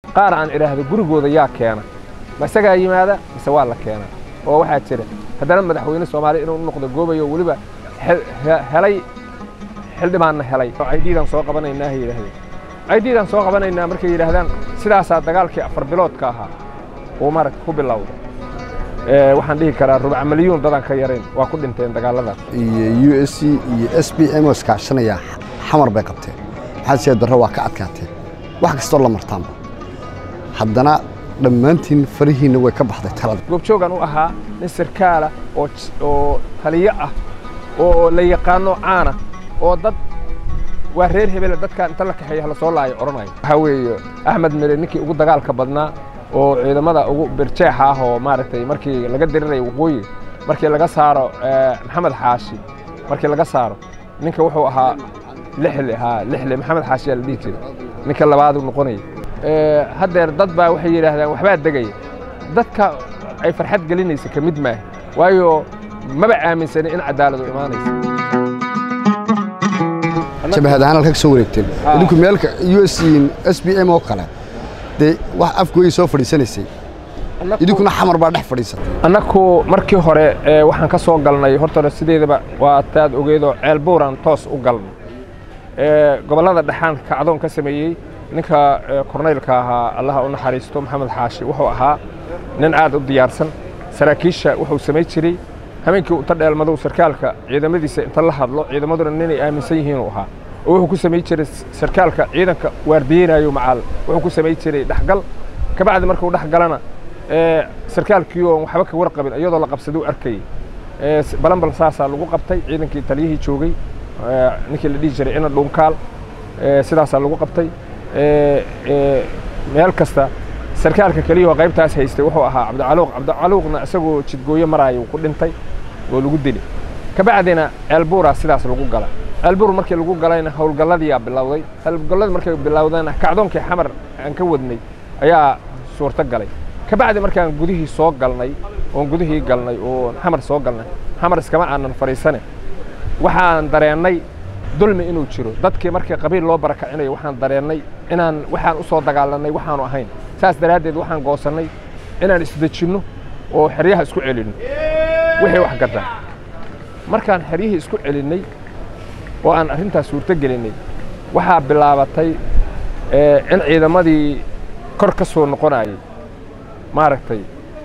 qaar aan idhaahdo gurigooda yaa keena ma isagaa yimaada mise waa la keenaa oo waxaa jira haddana madaxweyne soomaaliya inuu noqdo goobayo weliba helay xildhibaanna helay oo caydiidaan soo qabanaynaa hay yidhaahdeen caydiidaan soo qabanaynaa markay yidhaahdaan sidaasaa dagaalkii afar biloodka ahaa uu maragta ku bilowday waxaan dhihi karaa rubac milyuun dadaan ka yarayn waa ku dhinteen dagaalladaas iyo u s c iyo s b m oo iskaashanaya xamar bay qabteen maxaad siyaa darro waa ka adkaateen wax kastoo la martaanba haddana dhammaantiin farihiinna way ka baxday talada goobjoogan u ahaa nin sarkaala oo taliyo ah oo la yaqaano caana oo dad waa reer hebele dadkaan inta la kaxeeya hala soo laayo odhanayo waxaa weeye axmed mere ninkii ugu dagaalka badnaa oo ciidamada ugu birjeexa ah oo maaragtay markii laga dirirayo waqooyi markii laga saaro maxamed xaashi markii laga saaro ninka wuxuu ahaa lixle haa lixle maxamed xaashi yaa la dhihi jiray ninka labaadu noqonaya haddeer dad baa waxay yidhaahdaan waxbaa degaya dadka ay farxad gelinaysa ka mid maaha waayo maba aaminsani in cadaaladu imaanaysa jabahad ahaan halka ka soo wareegteen idinku meelka u s s b m oo kale dee wax afgooyi soo fadhiisanaysay idinkuna xamar baa dhex fadhiisatay annaku markii hore waxaan ka soo galnay hortore sideedaba waa taad ogeedoo ceel buuraan toos u galnay gobollada dhexaan kacdoon ka sameeyey ninka kornaylka ahaa allaha u naxariisto maxamed xaashi wuxuu ahaa nin aad u diyaarsan saraakiisha wuxuu samayn jiray habeenkii uta dheelmadow sarkaalka ciidamadiisa inta la hadlo ciidamaduna ninay aaminsan yihiin uu ahaa oo wuxuu ku samayn jiray sarkaalka ciidanka waardiyeynayo macaal wuxuu ku samayn jiray dhexgal kabacdi markuu dhex galana sarkaalkii oon waxba ka warqabin iyadoo la qabsaduu arkayey balanbal saasaa lagu qabtay ciidankii taliyihii joogay ninkii la dhihi jiray ina dhuunkaal sidaasaa lagu qabtay meel kasta sarkaalka keliyahoo qaybtaas haystay wuxuu ahaa cabdicaluuq cabdicaluuqna isagoo jidgooyo maraayo ku dhintay oo lagu dili kabacdina ceelbuuraa sidaas lagu gala ceelbuur markii lagu galayna howlgalladiyaa bilowday howlgalladii markay bilowdayna kacdoonkii xamar aan ka wadnay ayaa suurto galay kabacdi markaan gudihii soo galnay oon gudihii galnay oon xamar soo galnay xamar iskama aanan fadhiisane waxaan dareennay dulmi inuu jiro dadkii markii qabiil loo barakacinayo waxaan dareennay inaan waxaan u soo dagaalanay waxaanu ahayn saas daraaddeed waxaan goosannay inaan isdejinno oo xeryaha isku celinno wixii wax gadan markaan xeryihii isku celinnay oo aan arrintaas suurto gelinnay waxaa bilaabatay in ciidamadii kor ka soo noqonayay maaragtay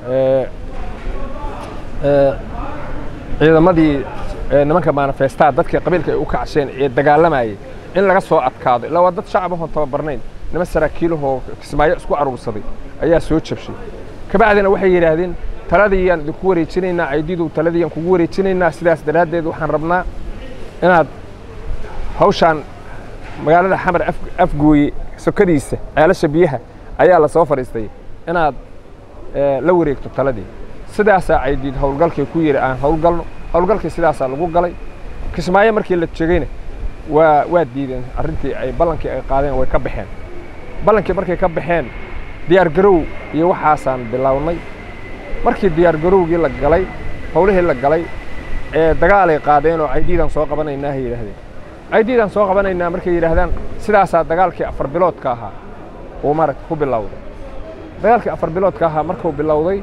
ciidamadii nimanka manifestaa dadkii qabiilka ay u kacsheen ee dagaalamayay in laga soo adkaado ilaa waa dad shacabahon tababarnayn niman saraakiilahoo kismaayo isku aruursaday ayaa soo jabshay kabacdina waxay yidhaahdeen taladiiyaan idinku wareejinaynaa caydiidow taladiiyaan kugu wareejinaynaa sidaas daraaddeed waxaan rabnaa inaad hawshaan magaalada xamar afgooye sokadiisa ceelasha biyaha ayaa la soo fadhiistay inaad la wareegto taladii sidaasaa caydiid howlgalkay ku yidhi aan howlgalno howlgalkii sidaasaa lagu galay kismaayo markii la jegayna waa waa diideen arrintii ay ballankii ay qaadeen way ka baxeen ballankii markay ka baxeen diyaargarow iyo waxaasaan bilownay markii diyaargarowgii la galay howlihii la galay ee dagaalay qaadeen oo caydiidaan soo qabanaynaa hay yidhahdeen caydiidaan soo qabanaynaa markay yidhaahdaan sidaasaa dagaalkii afar biloodka ahaa uu maaragta ku bilowday dagaalkii afar biloodka ahaa markuu bilowday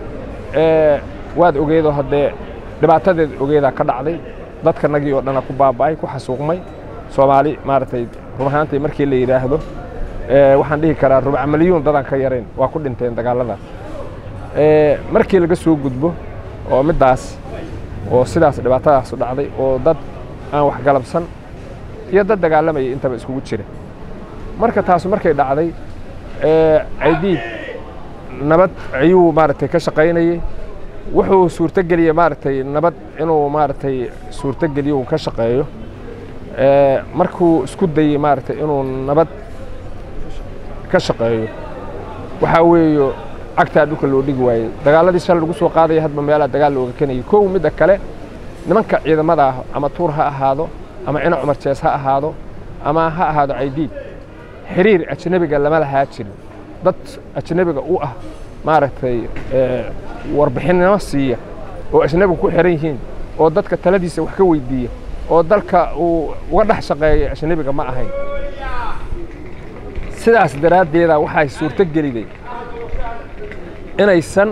waad ogeedoo haddee dhibaatadeed ogeedaa ka dhacday dadka nagii oo dhana ku baaba'ay ku xasuuqmay soomaali maaragtay run ahaantii markii la yidhaahdo waxaan dhihi karaa rubac milyuun dadaan ka yarayn waa ku dhinteen dagaalladaas markii laga soo gudbo oo middaas oo sidaas dhibaatadaasu dhacday oo dad aan waxgalabsan iyo dad dagaalamaya intaba iskugu jira marka taasu markay dhacday caydiid nabad ayuu maaragtay ka shaqaynayey wuxuu suurtogeliyey maaragtay nabad inuu maaragtay suurtogeliyo uu ka shaqeeyo markuu isku dayey maaragtay inuu nabad ka shaqeeyo waxaa weeyo cagtaa dhulka loo dhigi waayey dagaaladii shal lagu soo qaadaya hadba meelaa dagaal looga kenayay kow midda kale nimanka ciidamada ah ama tuur ha ahaado ama cina cumar jees ha ahaado ama ha ahaado caydiid xiriir ajnebiga lama lahaa jirin dad ajnebiga u ah maaragtay warbixinnimo siiya oo ajnebiga ku xihan yihiin oo dadka taladiisa wax ka weydiiya oo dalka uu uga dhex shaqeeya ajnebiga ma ahayn sidaas daraaddeeda waxay suurto geliday inaysan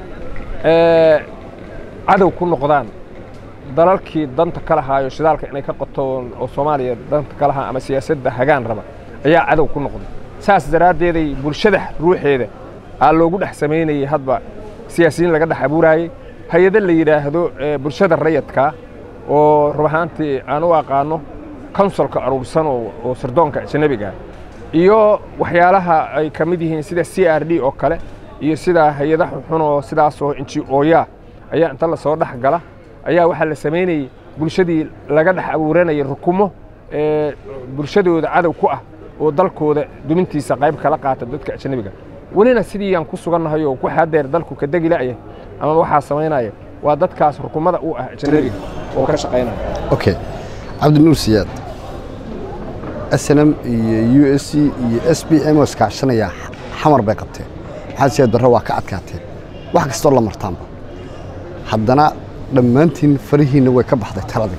cadow ku noqdaan dalalkii danta ka lahaayo shidaalka inay ka qotoon oo soomaaliya danta ka lahaa ama siyaasadda hagaan raba ayaa cadow ku noqday saas daraaddeeday bulshada ruuxeeda aa loogu dhex samaynayey hadba siyaasiyiin laga dhex abuuraayey hay-ado la yidhaahdo bulshada rayadkaa oo rub ahaantii aan u aqaano konsolka aruursan oo sirdoonka ajanabiga iyo waxyaalaha ay ka mid yihiin sida c r d oo kale iyo sida hay-ada xunxun oo sidaasoo inji ooyaa ayaa inta lasoo dhex gala ayaa waxaa la samaynayey bulshadii laga dhex abuuranayay rukumo bulshadooda cadow ku ah oo dalkooda dumintiisa qayb kala qaata dadka ajanabiga welina sidii aan ku sugannahay oo ku xaadeer dalku ka degi la'ya ama waxaa samaynaya waa dadkaas rukumada u ah ajanabiga oo ka shaqaynaya okay cabdinuur siyaad snm iyo u s c iyo s b m oo iskaashanaya xamar bay qabteen maxaad siyaad darro waa ka adkaateen wax kastoo la martaanba haddana dhammaantiin farihiinna way ka baxday taladii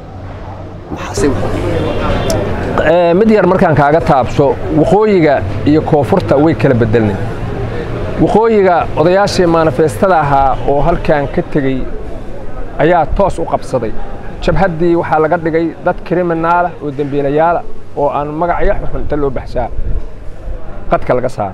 mid yar markaan kaaga taabso waqooyiga iyo koonfurta way kala bedelnay waqooyiga odayaashii maanifeestada ahaa oo halkan ka tegey ayaa toos u qabsaday jabhaddii waxaa laga dhigay dad kriminaala oo dembiilayaala oo aan magacyo xun inta loo baxshaa qadka laga saaro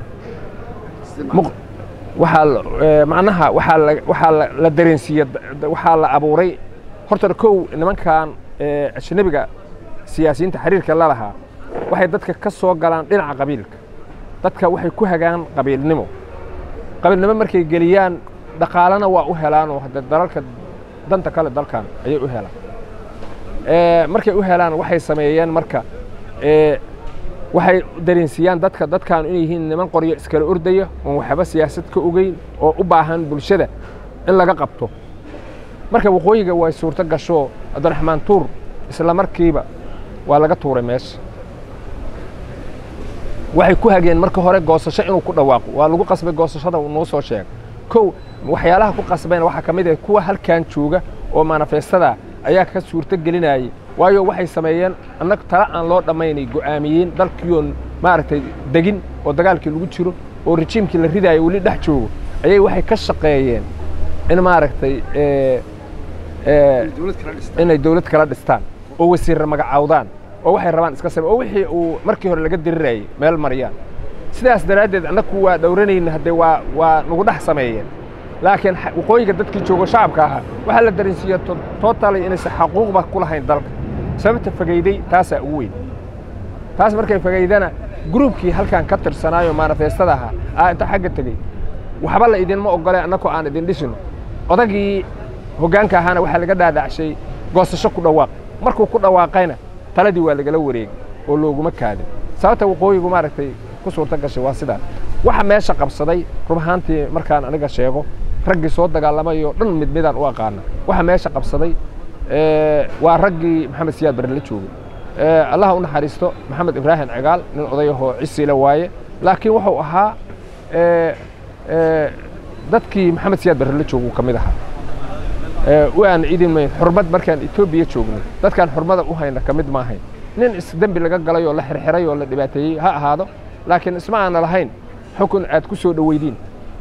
waxaa macnaha waxaa la dareensiiye waxaa la abuuray horta kow nimankan ajnabiga siyaasiyiinta xiriirka la lahaa waxay dadka ka soo galaan dhinaca qabiilka dadka waxay ku hagaan qabiilnimo qabiilnimo markay geliyaan dhaqaalena waa u helaan oo hadde dalalka danta kale dalkan ayay u helaan markay u helaan waxay sameeyeen marka waxay dareensiiyaan dadka dadkaanu inay yihiin niman qoryo iskala ordaya oon waxba siyaasad ka ogeyn oo u baahan bulshada in laga qabto marka waqooyiga way suurto gasho cabdiraxmaan tuur isla markiiba waa laga tuuray meesha waxay ku hageen marka hore goosasho inuu ku dhawaaqo waa lagu qasbay goosashada uu noo soo sheegay kow waxyaalaha ku qasbayna waxaa ka mid ah kuwa halkan jooga oo manifestada ayaa ka suurto gelinayay waayo waxay sameeyeen annag tala aan loo dhammaynay go'aamiyeen dalkiioo maaragtay degin oo dagaalkii lagu jiro oo rejiimkii la ridaayo weli dhex joogo ayay waxay ka shaqeeyeen in maaragtay inay dawlad kala dhistaan oo wasiirra magacaawdaan oo waxay rabaan iska same oo wixii uu markii hore laga dirirayay meel mariyaan sidaas daraaddeed annagu waa dhowranayna haddee waa waa nagu dhex sameeyeen laakiin waqooyiga dadkii joogo shacabka ahaa waxaa la dareensiiya tootali inaysan xaquuqba ku lahayn dalka sababta fagayday taasaa ugu weyn taas markay fagaydana gruubkii halkan ka tirsanaayo manifestada ahaa aa inta xagga tegey waxba la idinma ogole annakoo aan idin dhisino odagii hoggaanka ahaana waxaa laga dhaadhacshay goosasho ku dhawaaq markuu ku dhawaaqayna taladii waa lagala wareegay oo looguma kaadin sababta waqooyigu maaragtay ku suurto gashay waa sidaa waxa meesha qabsaday rub ahaantii markaan aniga sheego raggii soo dagaalamay oo dhan mid midaan u aqaana waxa meesha qabsaday waa raggii maxamed siyaad barre la joogay allaha u naxariisto maxamed ibraahim cigaal nin odayahoo cisiile waaye laakiin wuxuu ahaa dadkii maxamed siyaad barre la jooguu ka mid ahaa u aan idin mayn xurmad markaan etoobiya joognay dadkaan xurmada u hayna ka mid maahayn nin isdembi laga galay oo la xirxiray oo la dhibaateeyey ha ahaado laakiin isma aana lahayn xukun aad ku soo dhoweydiin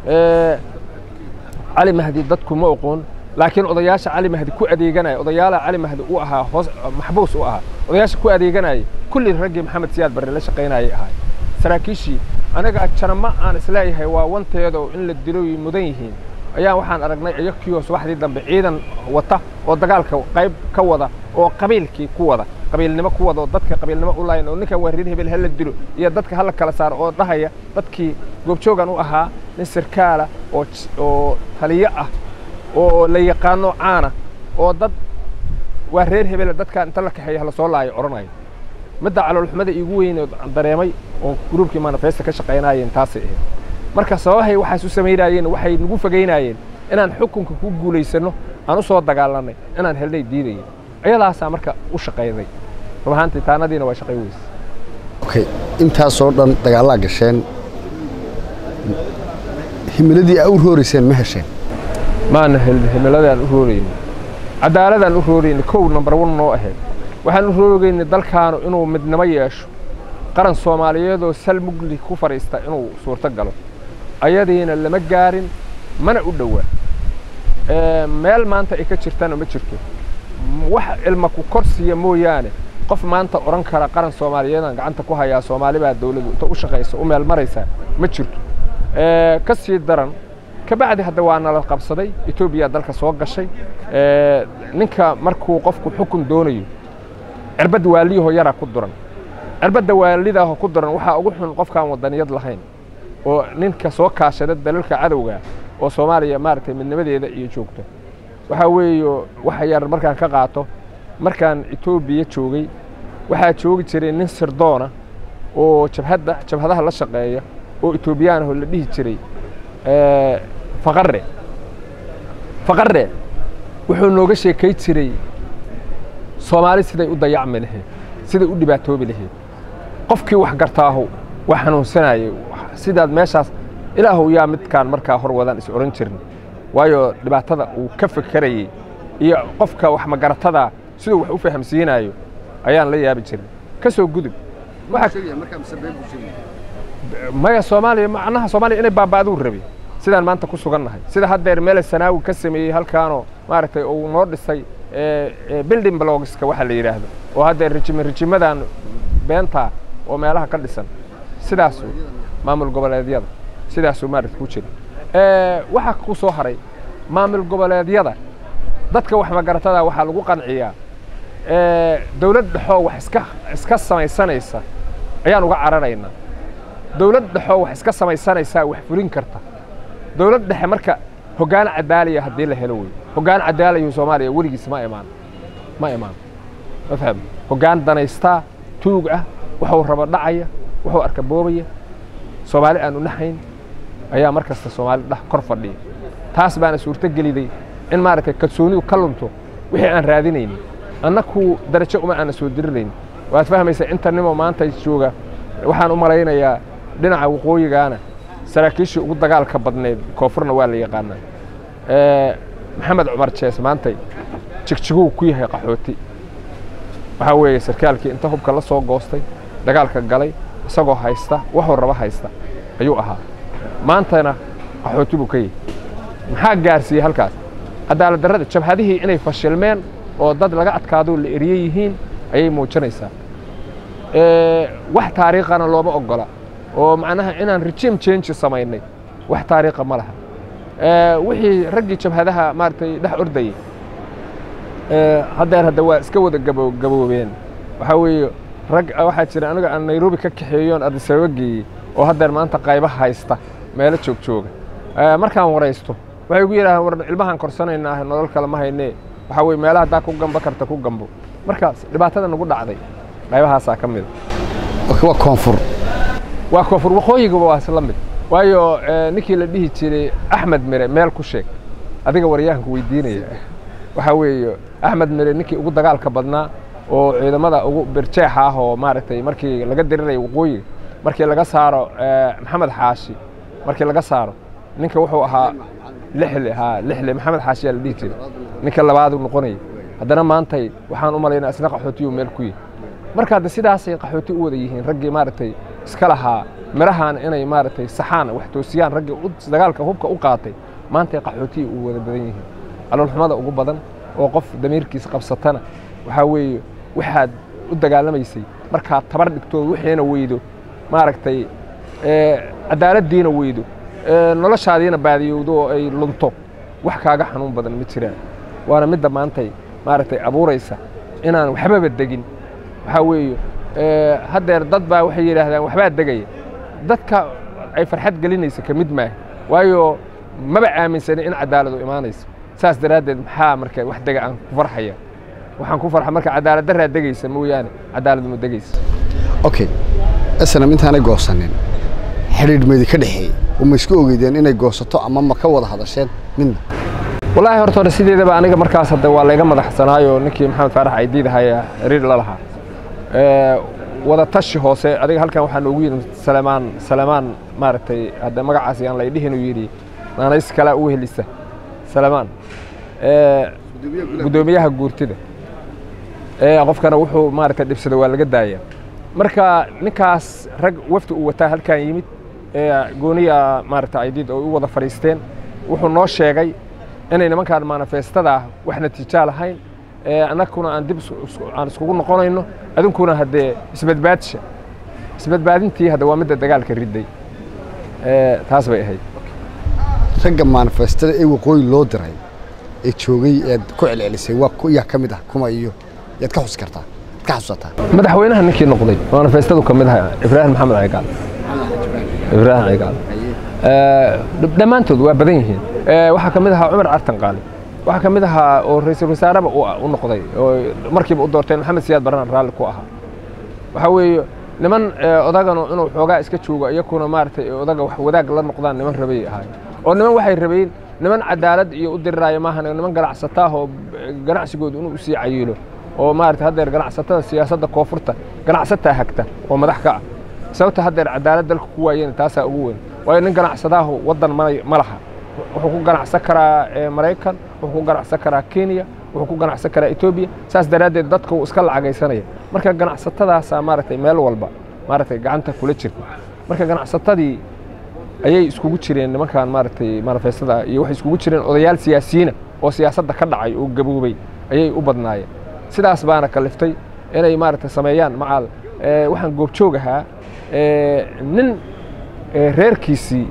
cali mahdi dadku ma oqoon laakiin odayaasha cali mahdi ku adeeganaya odayaala cali mahdi u ahaa hoos maxbuus u ahaa odayaasha ku adeeganayay kulli raggii maxamed siyaad barre la shaqaynayay ahay saraakiishii anaga jarama aan isleeyahay waa wanteeda oo in la diloy mudan yihiin ayaa waxaan aragnay iyakii hoos waxdii dambe ciidan wata oo dagaalka qayb ka wada oo qabiilkii ku wada qabiilnimo ku wada oo dadka qabiilnimo u laayan oo ninkan waa reer hebel hala dilo iyo dadka hala kala saaro oo dhahaya dadkii goobjoogan u ahaa nin sirkaala oo oo taliyo ah oo la yaqaano caana oo dad waa reer hebele dadkan inta la kaxeeya hala soo laayo odhanayo midda caloolxumada iigu weyn oo dareemay oo gruubkii manifesta ka shaqaynayeen taasay ahayd marka sababahay waxaas u samaynayeen waxay nagu fogaynayeen inaan xukunka ku guulaysanno aan u soo dagaalanay inaan helnay diidayeen ayadaasaa marka u shaqayday rub ahaantii taanadiina waa shaqay weyse okay intaasoo dhan dagaallaa gasheen himiladii aa u roorayseen ma hesheen maana helin himiladaan u roorayni cadaaladaan u roorayni kow number one noo ahayd waxaan u roogayni dalkaanu inuu midnimo yeesho qaran soomaaliyeedoo sal mugli ku fadhiista inuu suurto galo ayadiina lama gaarin mana u dhowaa meel maanta ay ka jirtana ma jirto wax ilma ku korsiya mooyaane qof maanta odhan kara qaran soomaaliyeedaan gacanta ku hayaa soomaali baa dawladdu inta u shaqaysa u meel maraysaa ma jirto ka sii daran kabacdi hadda waa nala qabsaday etoobiya dalka soo gashay ninka markuu qofku xukun doonayo cirbadda waaliyahoo yaraa ku duran cirbadda waalidaahoo ku duran waxaa ugu xun qofkaan wadaniyad lahayn oo ninka soo kaashada dalalka cadowga oo soomaaliya maaragtay midnimadeeda iyo joogto waxaa weeye waxa yar markaan ka qaato markaan etoobiya joogay waxaa joogi jiray nin sirdoona oo jabhadda jabhadaha la shaqeeya oo etoobiyaanahoo la dhihi jiray faqarre faqarre wuxuu nooga sheekay jiray soomaali siday u dayacmi lahayd siday u dhibaatoobi lahayd qofkii wax gartaahu waa xanuunsanayay sidaad meeshaas ilaahow yaa midkaan markaa hor wadaan is odhan jirin waayo dhibaatada uu ka fekerayey iyo qofka wax magaratada siduu wax u fahamsiinayo ayaan la yaabi jirin ka soo gudub maya soomaaliya macnaha soomaaliya inay baaba'duu rabi sidaan maanta ku sugannahay sida haddeer meele sanaawi ka sameeyey halkaanoo maaragtay uu noo dhisay building blogska waxa la yidhaahdo oo haddeer rijime rijimadan beentaa oo meelaha ka dhisan sidaasu maamul goboleedyada sidaasuu maaragta ku jira waxaa ku soo haray maamul goboleedyada dadka wax magaratada waxaa lagu qanciyaa dawlad dhexoo wax iska iska samaysanaysa ayaan uga cararaynaa dawlad dhexoo wax iska samaysanaysaa wax fulin karta dawlad dhexe marka hoggaan cadaaliya haddii la helo wey hoggaan cadaalayu soomaaliya weligiis ma imaan ma imaan ma faham hoggaan danaystaa tuug ah wuxuu rabo dhacaya wuxuu arka boobaya soomaali aanu naxayn ayaa mar kasta soomaali dhex kor fadhiya taas baana suurto geliday in maaragtay kalsoonidu ka lunto wixii aan raadinaynin annaku darajo uma aana soo dirirayn waad fahmaysaa inta nimo maanta jooga waxaan u malaynayaa dhinaca waqooyigaana saraakiishii ugu dagaalka badneed koonfurna waa la yaqaanaa maxamed cumar jees maantay jigjiguu ku yahay qaxooti waxaa weeye sarkaalkii inta hubka la soo goostay dagaalka galay isagoo haysta waxuu raba haysta ayuu ahaa maantana qaxooti buu ka yahay maxaa gaarsiiyey halkaas cadaalad darrada jabhadihii inay fashilmeen oo dad laga adkaadoo la eriye yihiin ayay muujinaysaa wax taariikhana looma oggola oo macnaha inaan regime change samaynay wax taariikha ma laha wixii raggii jabhadaha maaragtay dhex ordayey haddeer hadda waa iska wada gabo gaboobeen waxaa weeye rag waxaa jira aniga aan nairobi ka kaxeeyoon adisababa geeyey oo haddeer maanta qayba haysta meelo joog jooga markaan waraysto waxay gu yidhahdeen war ilmahaan korsanaynaa nolol kale ma haynee waxaa weye meelaha haddaa ku gamba karta ku gambo markaas dhibaatada nagu dhacday qaybahaasaa ka mida waa koonfur waa koonfur waqooyigaba waa isla mid waayo ninkii la dhihi jiray axmed mire meel ku sheeg adiga waryahanku weydiinaya waxaa weeye axmed mire ninkii ugu dagaalka badnaa oo ciidamada ugu birjeexa ah oo maaragtay markii laga diriraya waqooyiga markii laga saaro maxamed xaashi markii laga saaro ninka wuxuu ahaa lixle ha lixle maxamed xaashi yaa la dhihi jiray ninka labaadu noqonaya haddana maantay waxaan u malaynaa isna qaxootiyu meel ku yihi marka hadda sidaasay qaxooti u wada yihiin raggii maaragtay iska lahaa mirahan inay maaragtay saxaan wax toosiyaan raggii dagaalka hubka u qaatay maantay qaxootiya u wada badan yihiin caloolxumada ugu badan oo qof damiirkiis qabsatana waxaa weeye waxaad u dagaalamaysay markaad tabar dhigtood wixiina weydo maaragtay cadaaladdiina weydo noloshaadiina baadiyowdo oo ay lunto wax kaaga xanuun badan ma jiraan waana midda maantay maaragtay abuuraysa inaan waxbaba degin waxaa weeye haddeer dad baa waxay yidhaahdaan waxbaa degaya dadka ay farxad gelinaysa ka mid maaha waayo maba aaminsanin in cadaaladu imaanayso saas daraaddeed maxaa marka wax dega aan ku farxaya waxaan ku farxa marka cadaalad daraa degaysa mooyaane cadaalad ma degaysa okay isna intaanay goosanin xidhiidh meedi ka dhexeeyey oo ma isku ogeydeen inay goosato ama ma ka wada hadasheen midna wallaahi horta hore sideedaba aniga markaas hadda waa layga madaxsanaayo ninkii maxamed faarax aydiid ahaya xiriir la lahaa wada tashi hoose adiga halkan waxaa noogu yidhi salamaan salamaan maaragtay hadda magacaas yaan lay dhihin uu yidhi naanays kalaa u helisa salamaan guddoomiyaha guurtida qofkana wuxuu maaragtay dhibsada waa laga daaya marka ninkaas rag wafdi uu wataa halkan yimid gooniya maarata aydid oo u wada fadhiisteen wuxuu noo sheegay inay nimankaan manifestada ah wax natiijaa lahayn annaguna aan dib aan iskugu noqonayno adinkuna haddee isbadbaadsha isbadbaadintii hadda waa midda dagaalka riday taas bay ahayd ragga manifestada ee waqooyi loo diray ee joogay eed ku celcelisay waa yaa ka mid ah kuma iyo yaad ka xus kartaa yaad ka xasuusataa madaxweynaha ninkii noqday manifestadu ka mid aha ibraahim maxamed cigaal ibraahim cigaal dhammaantood waa badan yihiin waxaa ka mid ahaa cumar cartan qaali waxaa ka mid ahaa oo ra-iisul wasaareba u noqday oo markiiba u doorteen maxamed siyaad barran raalli ku ahaa waxaa weeye niman odaganu inuu xoogaa iska joogo iyakuna maaragtay odaga wax wadaag la noqdaan niman rabay ahaay oo niman waxay rabeen niman cadaalad iyo u diriraayo maahan niman ganacsataah oo ganacsigooda inuu usii cayiilo oo maarata haddeer ganacsatada siyaasadda koonfurta ganacsataa hagta oo madax ka ah sababta haddeer cadaalad dalka ku waayeen taasaa ugu weyn waayo nin ganacsadaahu waddan ma laha wuxuu ku ganacsan karaa maraykan wuxuu ku ganacsan karaa kenya wuxuu ku ganacsan karaa etoobiya saas daraaddeed dadka wuu iska lacagaysanaya marka ganacsatadaasaa maaragtay meel walba maaragtay gacanta kula jirta marka ganacsatadii ayay iskugu jireen nimankan maaragtay manifestada iyo waxay iskugu jireen odayaal siyaasiyiina oo siyaasadda ka dhacay oo gaboobay ayay u badnaayeen sidaas baana kaliftay inay maaragtay sameeyaan macaal waxaan goobjoog ahaa nin reerkiisii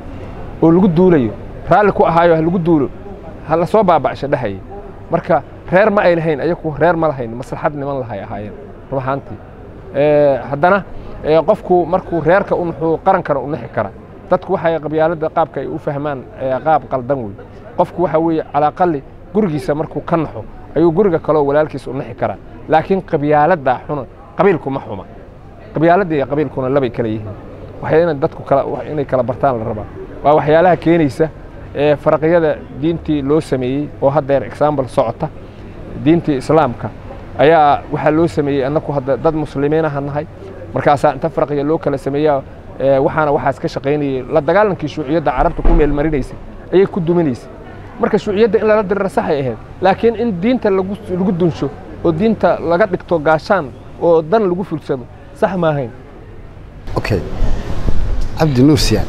oo lagu duulayo raalli ku ahaayo ha lagu duulo ha la soo baaba'sha dhahayay marka reer ma ay lahayn ayaku reer ma lahayn maslaxad niman lahay ahaayeen run ahaantii haddana qofku markuu reerka u nuxuu qarankana u nixi kara dadku waxay qabyaaladda qaabka ay u fahmaan qaab qaldan wey qofku waxa weeye calaaqali gurigiisa markuu ka naxo ayuu guriga kaloo walaalkiisa u nixi karaa laakiin qabyaaladdaa xuna qabiilku ma xuma qabyaaladda iyo qabiilkuna labay kala yihiin waxay inay dadku kala inay kala bartaan la rabaa waa waxyaalaha keenaysa ee faraqyada diintii loo sameeyey oo haddeer example socota diintii islaamka ayaa waxaa loo sameeyey annaku hadda dad muslimiinaha nahay markaasaa inta farqiya loo kala sameeyaa waxaana waxaas ka shaqaynayay la dagaalankii shuuciyadda carabta ku meelmarinaysay ayay ku duminaysay marka shuuciyadda in lala dirira saxay ahayd laakiin in diinta lagu dunsho oo diinta laga dhigto gaashaan oo dan lagu fulsado sax maahayn okay cabdi nuusiyan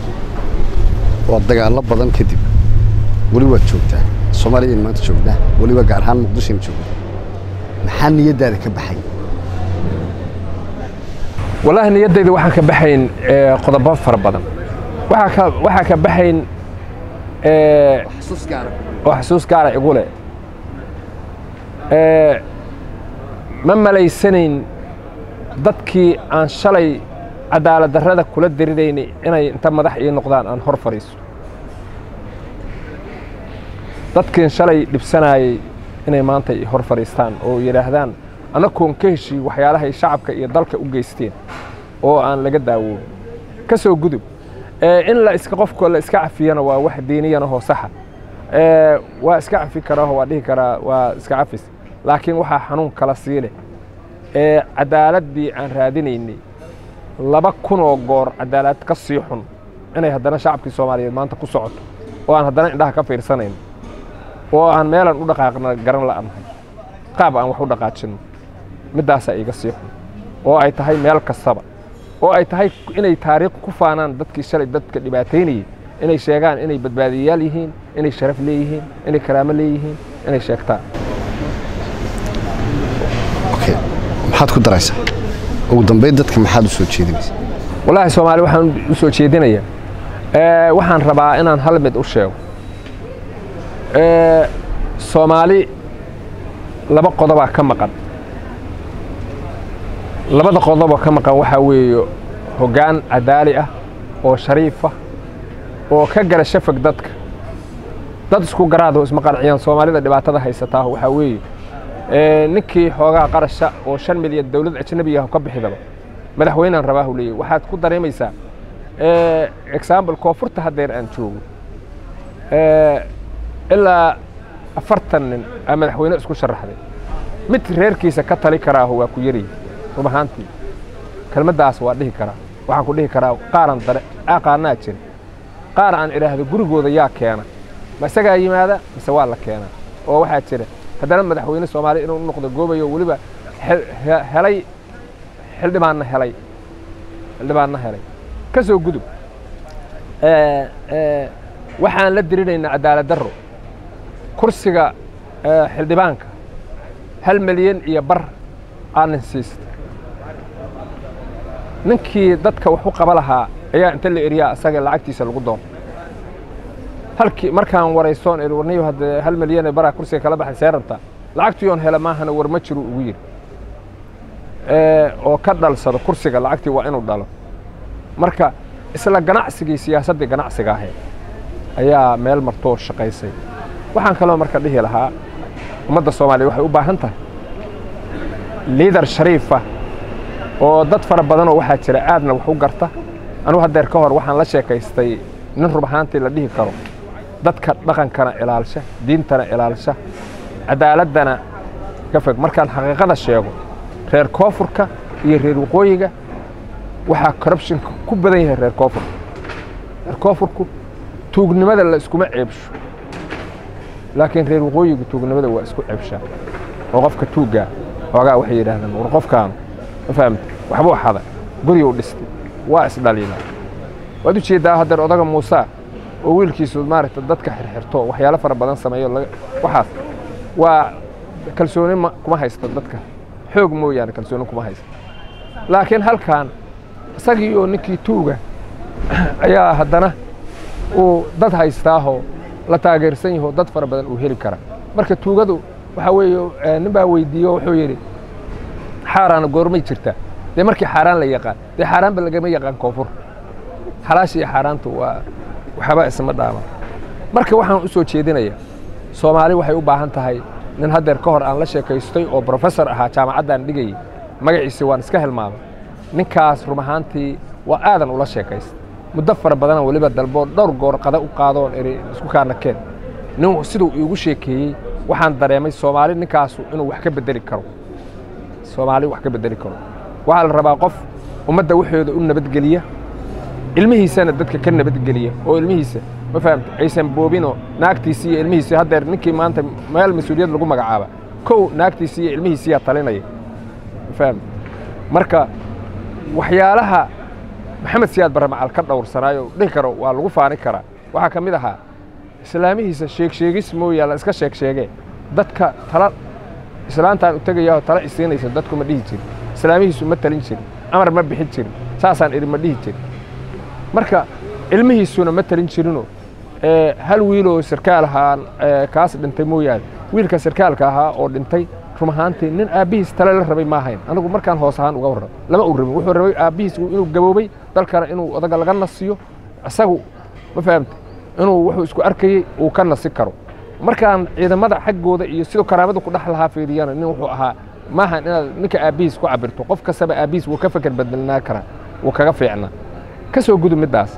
waa dagaallo badan kadib weli waad joogtaa soomaaliyan maanta joognaa weliba gaar ahaan muqdishona joognaa maxaa niyaddaada ka baxay wallaahi niyaddayda waxaan ka baxayn qodobo fara badan waxaa ka baxayn oo xasuus gaara igu leh ma malaysanayn dadkii aan shalay cadaalad darrada kula diriraynay inay inta madax ii noqdaan aan hor fadhiiso dadkiin shalay dhibsanaayey inay maanta i hor fadhiistaan oo yidhaahdaan annagoon ka heshii waxyaalahay shacabka iyo dalka u geysteen oo aan laga daawoobin ka soo gudub in la iska qofka la iska cafiyana waa wax diiniyanahoo saxa waa iska cafi karaaho waa dhihi karaa waa iska cafis laakiin waxaa xanuun kala sii leh ee cadaaladdii aan raadinaynay laba kun oo goor cadaalad ka sii xun inay haddana shacabkii soomaaliyeed maanta ku socoto oo aan haddana indhaha ka fiirsanayn oo aan meelan u dhaqaaqna garan la'anahay qaab aan wax u dhaqaajinno middaasaa iiga sii xun oo ay tahay meel kastaba oo ay tahay inay taariikh ku faanaan dadkii shalay dadka dhibaataynayay inay sheegaan inay badbaadiyayaal yihiin inay sharaf leeyihiin inay karaamo leeyihiin inay sheegtaan okay maxaad ku daraysaa ugu dambayn dadka maxaad u soo jeedinaysaa wallaahi soomaali waxaan u soo jeedinayaa waxaan rabaa inaan hal mid u sheego soomaali laba qodobaa ka maqan labada qodoboo ka maqan waxaa weeye hoggaan cadaali ah oo shariifa oo ka gala shafag dadka dad isku garaado isma qanciyaan soomaalida dhibaatada haysataa waxaa weeye ninkii xoogaha qarasha oo shan milyan dowlad ajnabiga ka bixidaba madaxweynaan rabaahu leeyahy waxaad ku dareemaysaa example koonfurta haddeer aan joogo ilaa afartan nin aa madaxweyne isku sharaxday mid reerkiisa ka tali karaaho waa ku yariy rub ahaantii kelmaddaas waa dhihi karaa waxaan ku dhihi karaa qaaran dare aqaanaa jira qaar aan idhaahdo gurigooda yaa keena ma isagaa yimaada mise waa la keenaa oo waxaa jira haddana madaxweyne soomaaliya inuu noqdo goobayo weliba helay xildhibaanna helay xildhibaanna helay ka soo gudub waxaan la dirinaynaa cadaalad darro kursiga xildhibaanka hal milyan iyo bar aanin siista ninkii dadka wax u qaba lahaa ayaa inta la eriyaa asaga lacagtiisa lagu doon halkii markaan waraysoon iri warniyo haddee hal milyan ee baraa kursiga kala baxay see rabtaa lacagtiyoon hela maahana war ma jiru ugu yidhi oo ka dhalsado kursiga lacagtii waa inuu dhalo marka isla ganacsigii siyaasaddii ganacsiga ahayd ayaa meel martoo shaqaysay waxaan kaloo marka dhihi lahaa ummadda soomaaliya waxay u baahan tahay liidar shariifa oo dad fara badanoo waxaa jira aadna wax u garta anugu haddeer ka hor waxaan la sheekaystay nin rub ahaantii la dhihi karo dadka dhaqankana ilaalsha diintana ilaalsha cadaaladana ka fog markaan xaqiiqada sheego reer koonfurka iyo reer waqooyiga waxaa corruptionka ku badan yahay reer koonfurka reer koonfurku tuugnimada la iskuma ceebsho laakiin reer waqooyigu tuugnimada waa isku ceebshaa oo qofka tuuggaa xoogaa waxay yidhaahdaan war qofkaanu ma fahamta waxbuu xada guryuu dhistay waa isdhaliilaa waad u jeeddaa haddeer odaga muusa oo wiilkiisu maaragta dadka xirxirto waxyaalo fara badan sameeyo waxaas waa kalsooni kuma haysto dadka xoog mooyaane kalsooni kuma haysto laakiin halkan isagii oo ninkii tuuga ayaa haddana uu dad haystaahoo la taageersan yaho dad fara badan uu heli kara marka tuugadu waxaa weeye nin baa weydiiyo wuxuu yidhi xaaraana goormay jirtaa dee markii xaaraan la yaqaan dee xaaraanba lagama yaqaan koonfur xalaasha iyo xaaraantu waa waxba isma dhaama marka waxaan u soo jeedinayaa soomaali waxay u baahan tahay nin haddeer ka hor aan la sheekaystay oo brofesor ahaa jaamacaddaan dhigayay magaciisi waan iska hilmaamay ninkaas rum ahaantii waa aadan ula sheekaysta muddo fara badana weliba dalboo dhowr goor qada u qaadoon eri isku kaana keen nin siduu iigu sheekeeyey waxaan dareemay soomaali ninkaasu inuu wax ka bedeli karo soomaali wax ka bedeli karo waxaa la rabaa qof ummadda waxooda u nabadgeliya ilmihiisana dadka ka nabadgeliya oo ilmihiisa ma fahamta aysan boobinoo naagtiisii iyo ilmihiisii haddeer ninkii maanta meel mas-uuliyad lagu magacaaba kow naagtiisii iyo ilmihiisiyaa talinaya ma fahamta marka waxyaalaha maxamed siyaad barre macal ka dhowrsanaayo dhihi karo waa lagu faani karaa waxaa ka mid ahaa islaamihiisa sheegsheegis mooyaa la iska sheeg sheegee dadka tala islaantaan u tegayaao tala isiinaysa dadku ma dhihi jirin islaamihiisu ma talin jirin amar ma bixin jirin saasaan idhi ma dhihi jirin marka ilmihiisuna ma talin jirinoo hal wiiloo sarkaal ahaa kaas dhintay mooyaane wiilka sarkaalka ahaa oo dhintay rum ahaantii nin aabbihiis tale la rabay ma ahayn anigu markaan hoos ahaan uga warramo lama uu rabin wuxuu rabay aabbihiis inuu gaboobay dalkana inuu odaga laga nasiyo isagu ma fahamta inuu wuxuu isku arkayey uu ka nasi karo markaan ciidamada xaggooda iyo siduu karaamadu ku dhex lahaa fiiriyana nin wuxuu ahaa maahan inaad ninka aabbihiis ku cabirto qof kastaba aabbihiis wuu ka feker bedelnaa karaa wuu kaga fiicnaa ka soo gudub middaas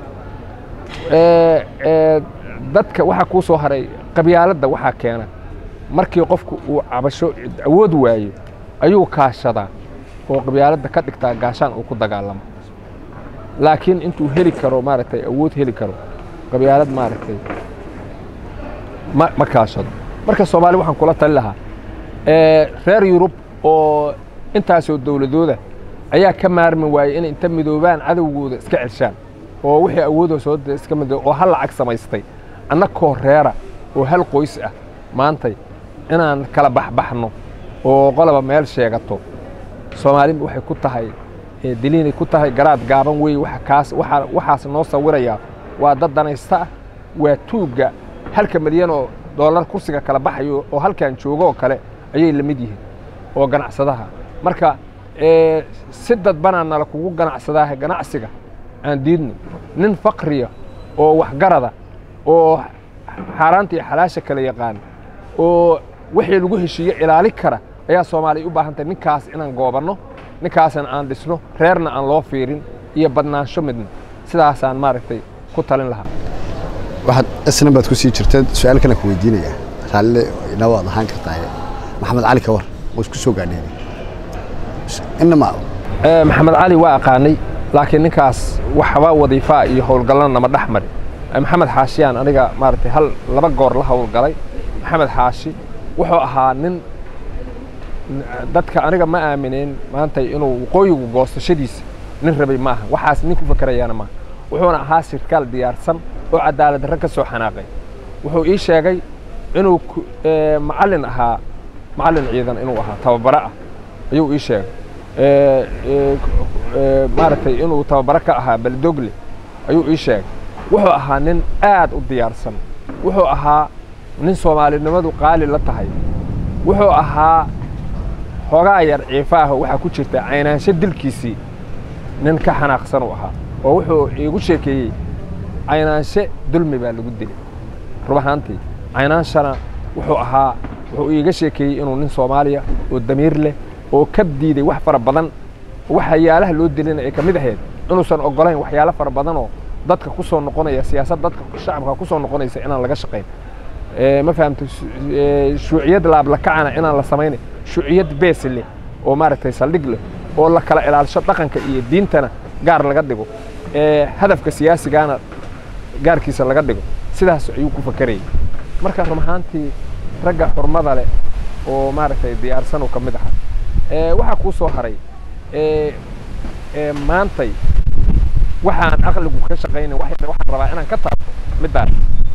dadka waxaa kuu soo haray qabyaaladda waxaa keena markii qofku uu cabasho awood waayo ayuu kaashadaa oo qabyaaladda ka dhigtaa gaashaan uu ku dagaalamo laakiin intuu heli karo maaragtay awood heli karo qabyaalad maaragtay ma ma kaashado marka soomaali waxaan kula tali lahaa reer yurub oo intaasoo dowladooda ayaa ka maarmi waayey inay inta midoobaan cadowgooda iska celshaan oo wixii awoodoo soo iska midoo oo hal lacag samaystay annakoo reera oo hal qoys ah maantay inaan kala baxbaxno oo qoloba meel sheegato soomaali waxay ku tahay diliinay ku tahay garaad gaaban weeye waxa kaas waxaa waxaas noo sawirayaa waa dad danaysta ah waa tuugga halka milyan oo dollar kursiga kala baxayo oo halkan joogo oo kale ayay la mid yihiin oo ganacsadaha marka si dadbanaa nala kugu ganacsadaaha ganacsiga aan diidno nin fakriya oo waxgarada oo xaaraanta iyo xalaasha kala yaqaan oo wixii lagu heshiiye ilaali kara ayaa soomaaliya u baahan tahay ninkaas inaan goobanno ninkaasna aan dhisno reerna aan loo fiirin iyo badnaansho midna sidaasaan maaragtay ku talin lahaa waxaad isna baad ku sii jirteed su-aal kale ku weydiinayaa raalle ina waad ahaan kartaa maxamed cali kawar oo isku soo gaadheen inama maxamed cali waa aqaanay laakiin ninkaas waxba wadiifaa iyo howlgallana nama dhex mari maxamed xaashiyaan aniga maaragtay hal laba goor la howlgalay maxamed xaashi wuxuu ahaa nin dadka aniga ma aaminin maanta inuu waqooyigu goosashadiisa nin rabay maaha waxaas nin ku fakerayaana maaha wuxuuna ahaa sirkaal diyaarsan oo cadaalad darre ka soo xanaaqay wuxuu ii sheegay inuu macallin ahaa macallin ciidan inuu ahaa tababare ah ayuu ii sheegay maaragtay inuu tababare ka ahaa baldogle ayuu ii sheegay wuxuu ahaa nin aad u diyaarsan wuxuu ahaa nin soomaalinimadu qaali la tahay wuxuu ahaa xoogaa yar ciifaaho waxaa ku jirta caynaansho dilkiisii nin ka xanaaqsan uu ahaa oo wuxuu iigu sheekeeyey caynaanshe dulmi baa lagu dilay rub ahaantii caynaanshana wuxuu ahaa wuxuu iiga sheekeeyey inuu nin soomaaliya oo damiir leh oo ka diiday wax fara badan waxyaalaha loo dilina ay ka mid ahayd inuusan oggolayn waxyaalo fara badanoo dadka ku soo noqonaya siyaasad dadka shacabka ku soo noqonaysa inaan laga shaqayn ma fahamta shuuciyad laablakacana inaan la samaynayn shuuciyad beesi leh oo maaragtay saldhig leh oo la kala ilaalisho dhaqanka iyo diintana gaar laga dhigo hadafka siyaasigana gaarkiisa laga dhigo sidaas ayuu ku fakerayay marka run ahaantii ragga xurmada leh oo maaragtay diyaarsan uu ka mid ahaa waxaa kuu soo haray maantay waxaan aqligu ka shaqaynay waxaan rabaa inaan ka taabto middaan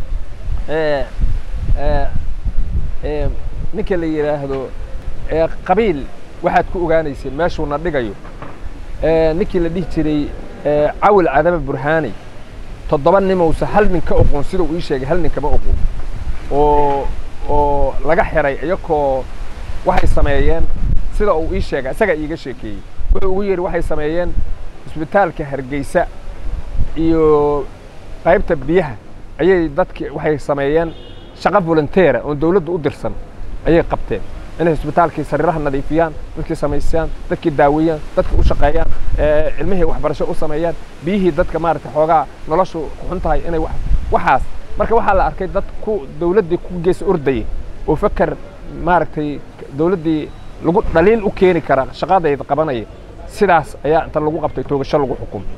ninka la yidhaahdo qabiil waxaad ku ogaanayseen meeshuuna dhigayo ninkii la dhihi jiray cawil cadama burhaani toddoba nimowse hal nin ka oqoon sida uu ii sheegay hal nin kama oqoon oo oo laga xiray iyakoo waxay sameeyeen sida uu ii sheegay isagaa iiga sheekeeyey wuxuu ugu yidhi waxay sameeyeen isbitaalka hargeysa iyo qaybta biyaha ayay dadki waxay sameeyeen shaqo volunteera oon dawladda u dirsan ayay qabteen inay isbitaalkii sariiraha nadiifiyaan dadkii samaystaan dadkii daaweeyaan dadka u shaqeeyaan cilmihii waxbarasho u sameeyaan biyihii dadka maaragtay xoogaa noloshu xun tahay inay waxaas marka waxaa la arkay dad ku dawladdii ku gees ordayay oo faker maaragtay dawladdii lagu dhaliil u keeni kara shaqadayda qabanaya sidaas ayaa inta lagu qabtay toogasho lagu xukumay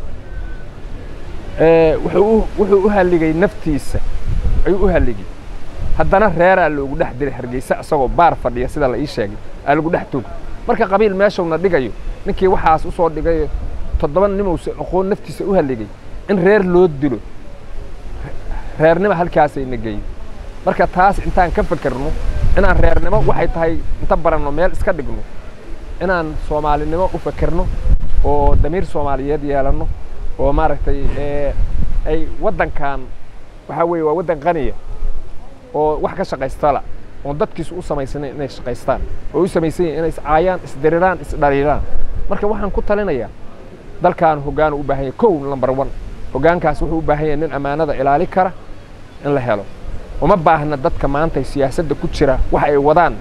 wuxuu u halligay naftiisa ayuu u halligay haddana reeraa loogu dhex diray hargeysa isagoo baar fadhiya sida la ii sheegay aa lagu dhex toog marka qabiil meeshuna dhigayo ninkii waxaas u soo dhigayo toddoba nimowsa aqoon naftiisa u halligay in reer loo dilo reernimo halkaasayna geeyo marka taas intaan ka fekerno inaan reernimo waxay tahay inta baranno meel iska dhigno inaan soomaalinimo u fekerno oo damiir soomaaliyeed yeelanno oo maaragtay ay waddankan waxaa weeye waa waddan qaniya oo wax ka shaqaystala oon dadkiisu u samaysanayn inay shaqaystaan oo u samaysan yihin inay iscaayaan isdiriraan isdhaliilaan marka waxaan ku talinayaa dalkan hoggaan u baahan yahay kow number one hoggaankaas wuxuu u baahan yahay nin ammaanada ilaali kara in la helo uma baahna dadka maanta siyaasadda ku jira wax ay wadaan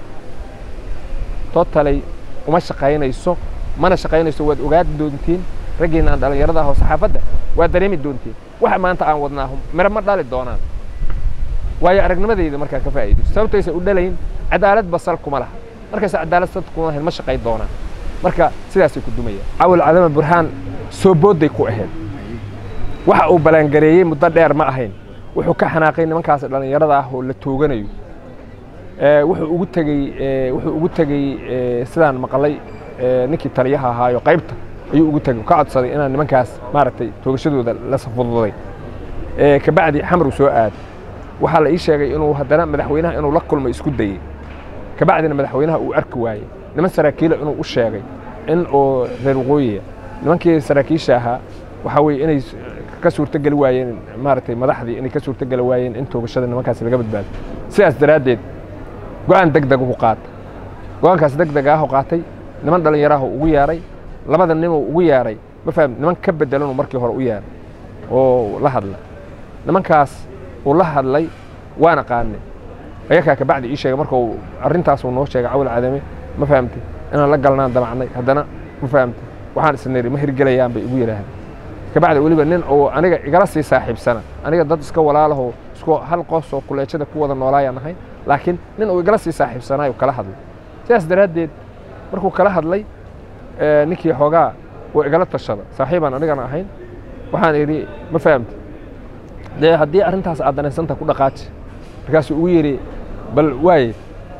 totalay uma shaqaynayso mana shaqaynayso waad ogaadi doontiin raggiinaan dhallinyarada ahoo saxaafadda waad dareemi doontiin waxa maanta aan wadnaaho miro ma dhali doonaan waayo aragnimadayda markaa ka faa'iidayso sababtaysa u dhalayn cadaalad basal kuma laha markaysa cadaalad sad kuma lahayn ma shaqay doonaan marka sidaasay ku dumayaan cawil cadama burhaan soo boodday ku ahayd waxa uu ballaangareeyey muddo dheer ma ahayn wuxuu ka xanaaqay nimankaas dhallinyarada ah oo la tooganayo wuxuu ugu tegey wuxuu ugu tegey sidaan maqlay ninkii taliyaha ahaayo qaybta ayuu ugu tegey ka codsaday inaan nimankaas maaragtay toogashadooda la safududay kabacdi xamru soo aad waxaa la ii sheegay inuu haddana madaxweynaha inuu la kulmay isku dayey kabacdina madaxweynaha uu arki waayey niman saraakiila inuu u sheegay in oo reer waqooyiya nimankii saraakiisha ahaa waxaa weeye inay ka suurtogeli waayeen maaragtay madaxdii inay ka suurtogeli waayeen in toogashada nimankaasi laga badbaado sidaas daraaddeed go-aan deg deg uhu qaata go-aankaas deg deg ahu qaatay niman dhallinyaraha ugu yeeray labada ninuu ugu yeeray ma faham niman ka bedelanuu markii hore u yeeray oo la hadla nimankaas uu la hadlay waana qaanay ayakaa kabacdi ii sheegay marka uu arrintaasuu noo sheegay cawil cadame ma fahamtay inaan la galnaan damacnay haddana ma fahamtay waxaan isniri ma hirgelayaan bay igu yidhaahdeen kabacdi weliba nin oo aniga igala sii saaxiibsana aniga dad iska walaalahoo isku hal qoos oo kuleejada ku wada noolaayaan ahay laakiin nin uu igala sii saaxiibsanaayo kala hadlay sidaas daraaddeed markuu kala hadlay ninkii xoogaa oo igala tashada saaxiibaan anigana ahayn waxaan idhi ma fahamtay dee haddii arrintaas aad danaysanta ku dhaqaaji markaasuu ugu yidhi bal waaye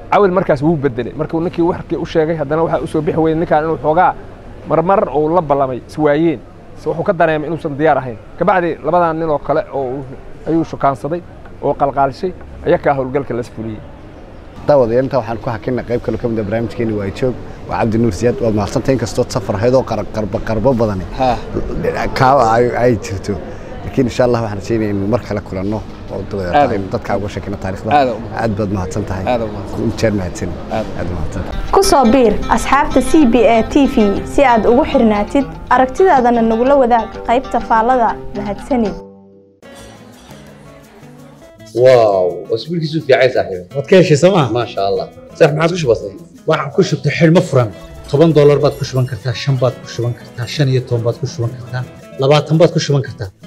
cawil markaas wuu bedelay markuu ninkii warkii u sheegay haddana waxaa usoo bixi weyey ninkaan inuu xoogaa marmar uu la ballamay iswaayeen se wuxuu ka dareemay inuusan diyaar ahayn kabacdi labadan nin oo kale oo ayuu shukaansaday oo qalqaalishay ayakaa howlgalka las fuliyey daawadayaal intaa waxaan ku hakinay qayb kale ka mid ah barnaamijkeeni waa joog waa cabdi nuur siyaad waad mahadsantay inkastood safar ahayd oo qarbo qarbo badani kaa ay jirto laakiin insha allah waxaan rajaynaya in mar kale kulanno oo dabadeeta aynu dadkaa uga sheekina taarikhda aad baad mahadsan tahay jeer mahadsan aad mahadsan ku soo biir asxaabta c b a t v si aad ugu xirnaatid aragtidaadana nagula wadaag qaybta faallada mahadsanid واو اسبوع كيسو في عايز صاحبي waad ka heshay sooma ما شاء الله صح ما عادش بسيط waxaan ku shubtay xidhmo furan toban doolar baad ku shuban kartaa shan baad ku shuban kartaa shan iyo toban baad ku shuban kartaa labaatan baad ku shuban kartaa